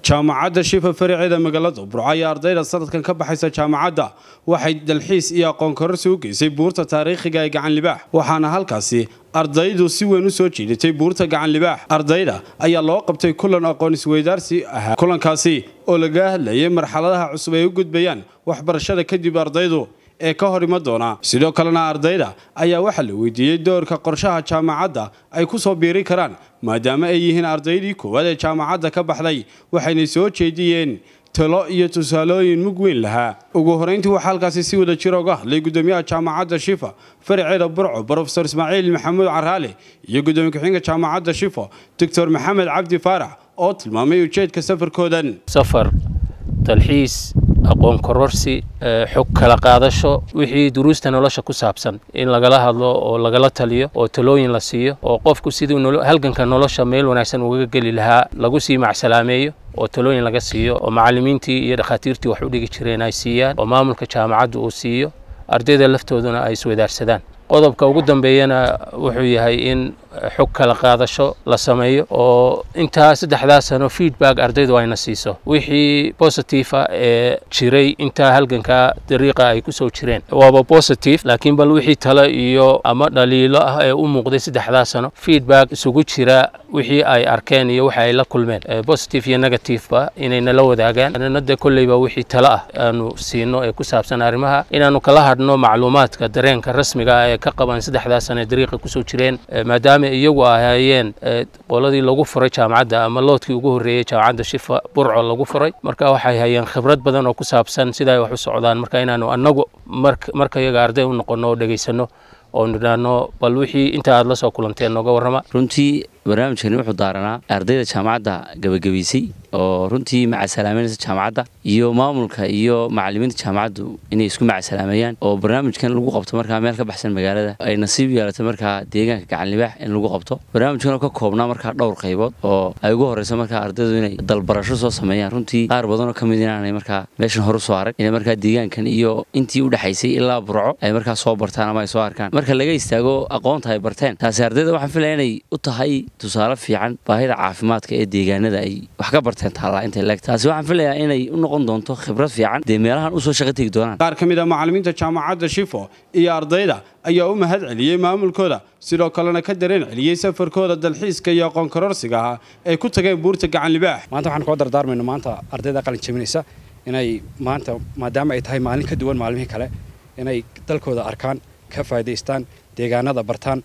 jaamacadda shifa faraceeda magaalada burco ayaa ardayda sanadkan ka baxaysa jaamacadda waxay dalxiis iyo aqoon kororsi u geysay buurta taariikhiga ee gacan libaax waxaana halkaasi ardaydu si weyn u soo jiidatay buurta gacan libaax ardayda ayaa loo qabtay kulan aqoon isweydaarsi ahaa kulankaasi oo laga hadlayay marxaladaha cusub ay u gudbayaan waxbarashada kadib ardaydu ee ka hor ima doona sidoo kalena ardayda ayaa waxaa la weydiiyey doorka qorshaha jaamacadda ay ku soo biiri karaan maadaama ay yihiin ardaydii koowaad ee jaamacadda ka baxday waxayna soo jeediyeen talo iyo tusaalooyin mug weyn lahaa ugu horeyntii waxaa halkaasi si wada jira uga hadlay gudoomiyaha jaamacadda shifa faraceeda burco brofesor ismaaciil maxamuud caraale iyo gudoomiye ku-xigeenka jaamacadda shifa doctor maxamed cabdi faarax oo tilmaamay ujeedka safarkoodan safar dalxiis aqoon kororsi xog kala qaadasho wixii duruusta nolosha ku saabsan in lagala hadlo oo lagala taliyo oo talooyin la siiyo oo qofku siduu halganka nolosha meel wanaagsan ugaga geli lahaa lagu sii macsalaameeyo oo talooyin laga siiyo oo macallimiintii iyo dhakhaatiirtii wax u dhigi jireen ay siiyaan oo maamulka jaamacaddu uu siiyo ardayda laftooduna ay iswadaarsadaan qodobka ugu dambeeyana wuxuu yahay in xog kala qaadasho la sameeyo oo intaa saddexdaa sano feedback ardaydu ayna siiso wixii positifa ee jiray intaa halgankaa dariiqa ay kusoo jireen waaba positive laakiin bal wixii talo iyo ama dhaliilo ah ee u muuqday saddexdaa sano feedback isugu jira wixii ay arkeen iyo waxa ay la kulmeen positive iyo negativeba inay nala wadaagaan anana de kolleyba wixii talo ah aanu siino ee ku saabsan arrimaha inaanu kala hadhno macluumaadka dareenka rasmiga ah ee ka qaban saddexdaa sano ee dariiqa kusoo jireen maadaama iyagu ahaayeen qoladii lagu furay jaamacadda ama loodkii ugu horreeyey jaamacadda shifa burco lagu furay marka waxay hayeen khibrad badan oo ku saabsan sida ay wax u socdaan marka inaanu annagu marka iyaga arday u noqonno oo dhegaysano oo nidhaahno bal wixii inta aad la soo kulanteen nooga warrama runtii barnaamijkani wuxuu daaranaa ardayda jaamacadda gabagabaysay oo runtii macasalaameynaysa jaamacadda iyo maamulka iyo macallimiinta jaamacaddu inay isku macasalaameeyaan oo barnaamijkan lagu qabto markaa meel ka baxsan magaalada ay nasiib yeelatay markaa deegaanka gacanlibaax in lagu qabto barnaamijkan ka koobnaa markaa dhowr qaybood oo ay ugu horreyso markaa ardaydu inay dalbarasho soo sameeyaan runtii qaar badanoo ka mid inaanay markaa meeshan horu soo arag inay markaa deegaankan iyo intii u dhexaysay ilaa burco ay markaa soo bartaan ama ay soo arkaan marka laga istaago aqoonta ay barteen taasi ardayda waxaan filaya inay u tahay tusaale fiican baahida caafimaadka ee deegaanada ay wax ka barteen taallaa intay leeg taasi waxaan filayaa inay u noqon doonto khibrad fiican dee meelahan usoo shaqo tegi doonaan qaar ka mid a macallimiinta jaamacadda shifo iyo ardayda ayaa u mahad celiyey maamulkooda sidoo kalena ka dareen celiyey safarkooda dalxiiska iyo aqoon kororsiga ah ay ku tageen buurta gacan libaax maanta waxaan koo dardaarmayno maanta ardayda qalin jabinaysa inay maanta maadaama ay tahay maalin ka duwan maalmihii kale inay dalkooda arkaan ka faa'idaystaan deegaanada bartaan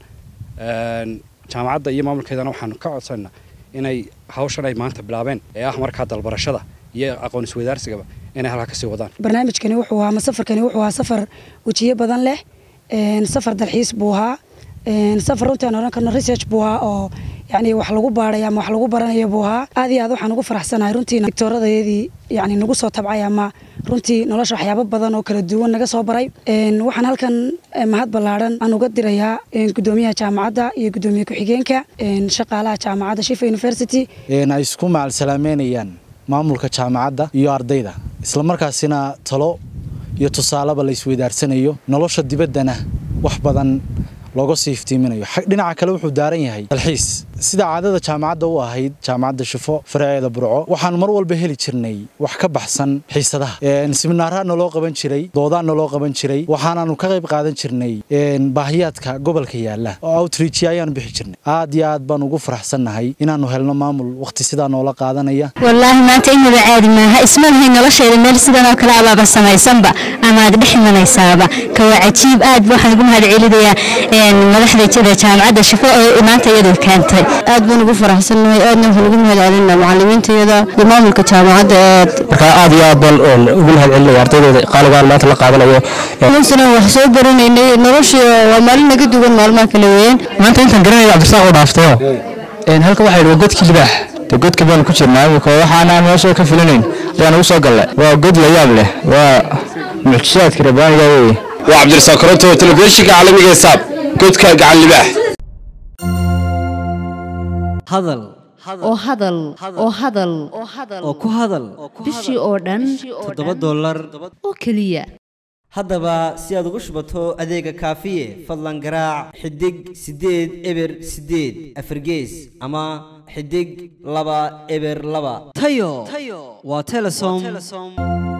jaamacadda iyo maamulkeedana waxaanu ka codsanna inay hawshan ay maanta bilaabeen ee ah markaa dalbarashada iyo aqoon isweydaarsigaba inay halkaa kasii wadaan barnaamijkani wuxuu ahaa ama safarkani wuxuu ahaa safar wejiyo badan leh safar dalxiis buu ahaa safar runtii aan odhan karno research buu ahaa oo yani wax lagu baadhay ama wax lagu baranayo buu ahaa aad iyo aad waxaan ugu faraxsanahay runtii doctooradayadii yani nagu soo tabcay ama runtii nolosha waxyaabo badan oo kala duwan naga soo baray waxaan halkan mahad ballaadhan aan uga dirayaa gudoomiyaha jaamacadda iyo gudoomiye ku-xigeenka shaqaalaha jaamacadda shifa university ay isku macalsalaameynayaan maamulka jaamacadda iyo ardayda islamarkaasina talo iyo tusaaleba la isweydaarsanayo nolosha dibaddana wax badan looga sii iftiiminayo dhinaca kale wuxuu daaran yahay dalxiis sida caadada jaamacadda u ahayd jaamacadda shifo faraceeda burco waxaanu mar walba heli jirnay wax ka baxsan xiisadaha siminaaraha naloo qaban jiray doodaan naloo qaban jiray waxaanaanu ka qayb qaadan jirnay baahiyaadka gobolka yaala oo outreach ayaanu bixi jirnay aad iyo aad baan ugu faraxsannahay inaanu helno maamul waqti sidaa noola qaadanaya wallaahi maanta inaba caadi maaha isma lahay nolosheeda meel sidan oo kale abaaba samaysanba ama aad dhex imanaysaaba kawaa cajiib aad waxaan ugu mahad celinayaa madaxda jaamacadda shifo oo maanta iyadu keentay aad baan ugu faraxsannahay aadna waxaan ugu mahad celinaa macallimiintayada iyo maamulka jaamacadda aad markaa aad iyo aad baan ugu mahad celinaya ardaydeeda qaaligaan maanta la qaadanayo sana wax soo baranaynay noloshii waa maalin naga duwan maalmaha kale weeyaan maanta intaan garanaya cabdirasaaq oo dhaaftayo halka waxaa yidhi waa godkii libaax de godka baanu ku jirnaa imika waxaanaan meesha ka filinayn ayaan ugu soo gallay waa god la yaab leh waa mucjisaadka rabbaaniga weeye waa cabdirasaaq koronto telefishinka caalamiga ee saab godka gacan libaax hadal oo hadal oo hadal oo ku hadal bishii oo dhan toddoba dollar oo keliya haddaba si aad ugu shubato adeega kaafiye fadlan garaac xidig siddeed eber siddeed afargees ama xidig laba eber laba tayo waa telesom